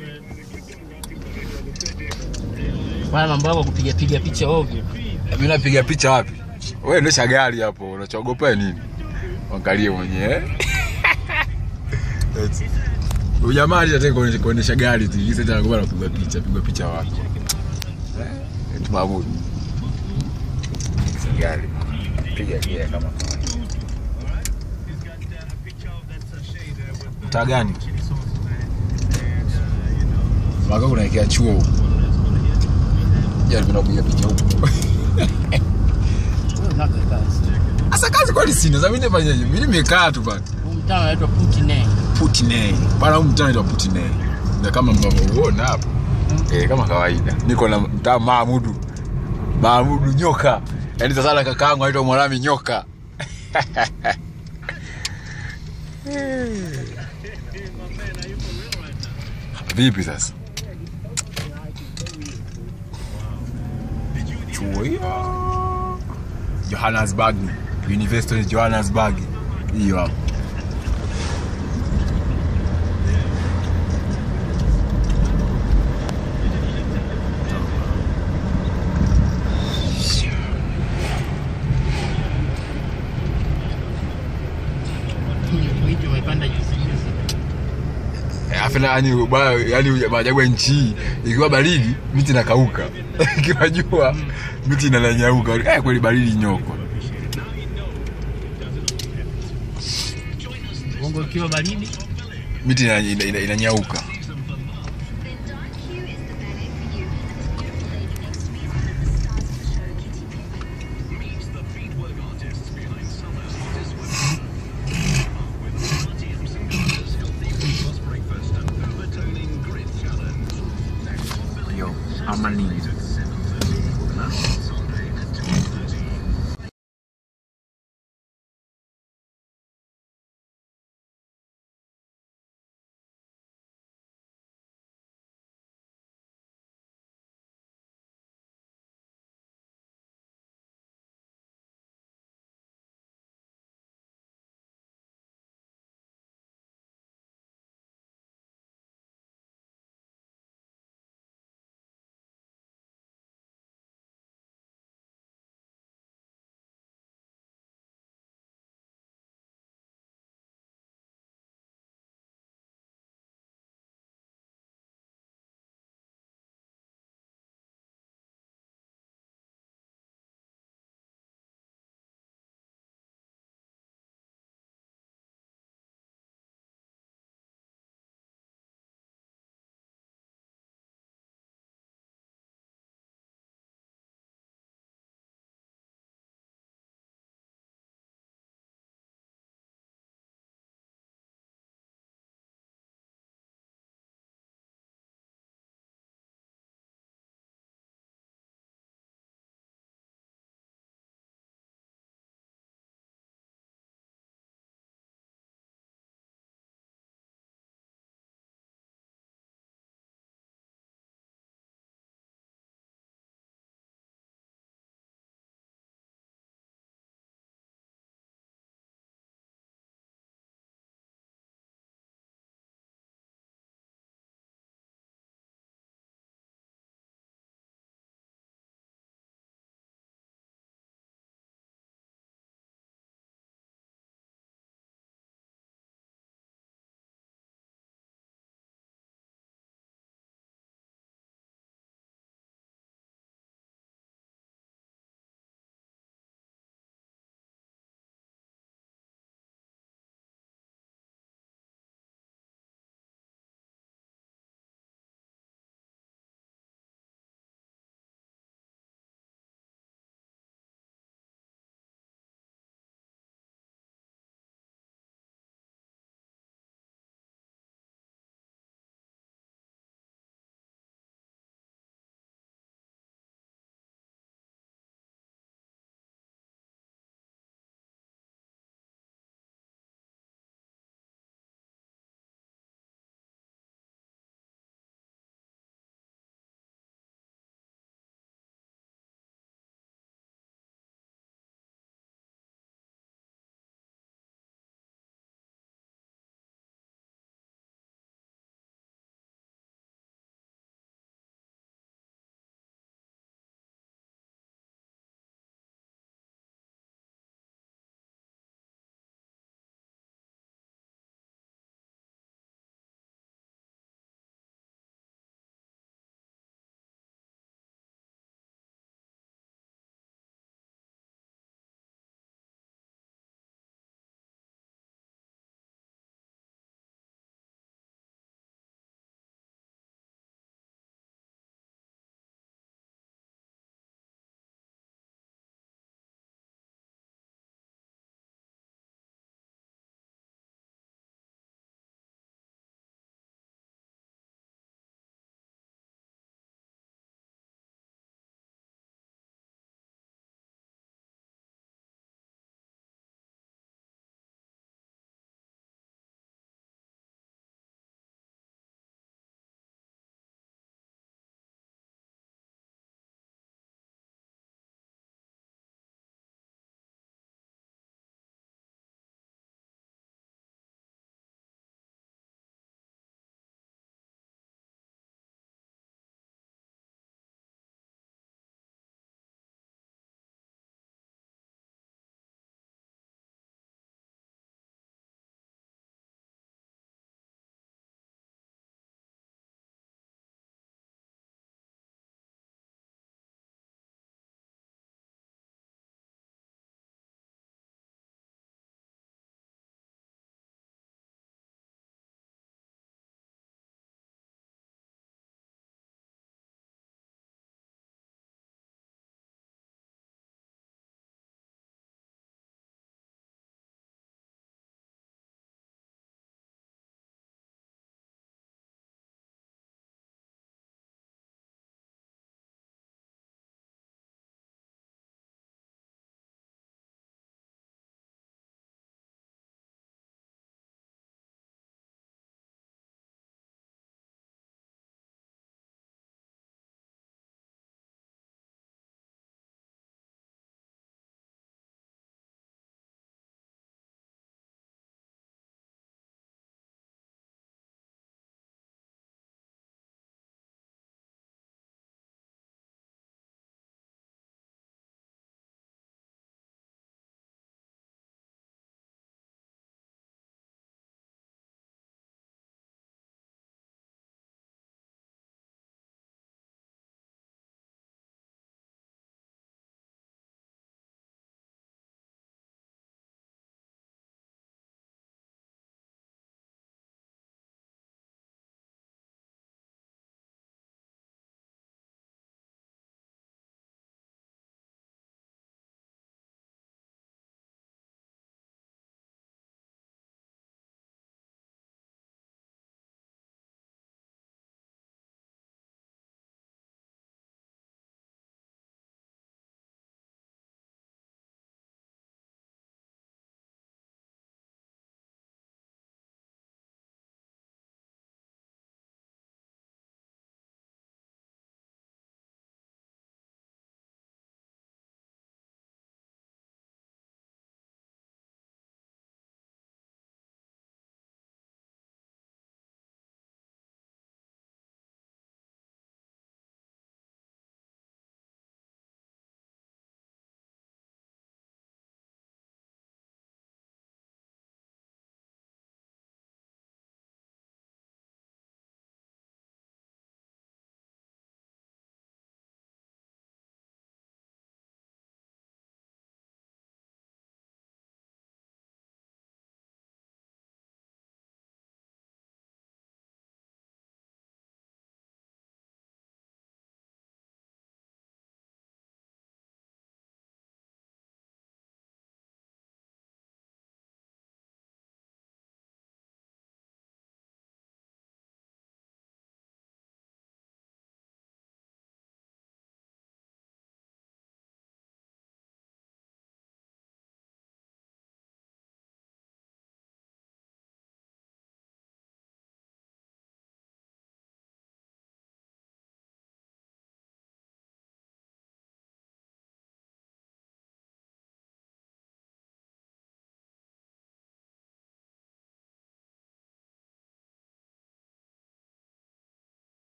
Bwana mambo yako kupiga piga picha ovyo. Mimi napiga picha wapi? Wewe endesha gari hapo, unachogopa nini? Angalie mwenyewe. Eti. Huyu jamaa alitaka kuendesha kuendesha gari tu, kisa tena ngoma napiga picha, piga picha wapi? Eh, eti Mahmud. Endesha gari. Piga gia kama kawaida. Mtaa gani? Maka unaekea chuo huko. Jaribu kupiga picha huko. Wewe unaka kazi. Asa kazi kwani sina, sasa mimi nifanyaje? Mimi nimekaa tu bana. Huu mtaa unaitwa Putine. Putine. Bana huu mtaa unaitwa Putine. Na kama mnavyoona hapo. Eh, kama kawaida. Niko na mtaa Mahmudu. Mahmudu nyoka. Yaani sasa na kakaangu anaitwa Mwalami nyoka. Vipi sasa? Chuo hiyo. Johannesburg. University of Johannesburg. Hiyo hapo. Miti umepanda juzi juzi. Alafu na yani bwana yani maajabu ya nchi hii ikiwa baridi miti inakauka. Ikiwa jua miti inanyauka. Eh, kweli baridi nyoko. Bongo ikiwa baridi. Miti ina- ina- ina- inanyauka. Yo, ama nini?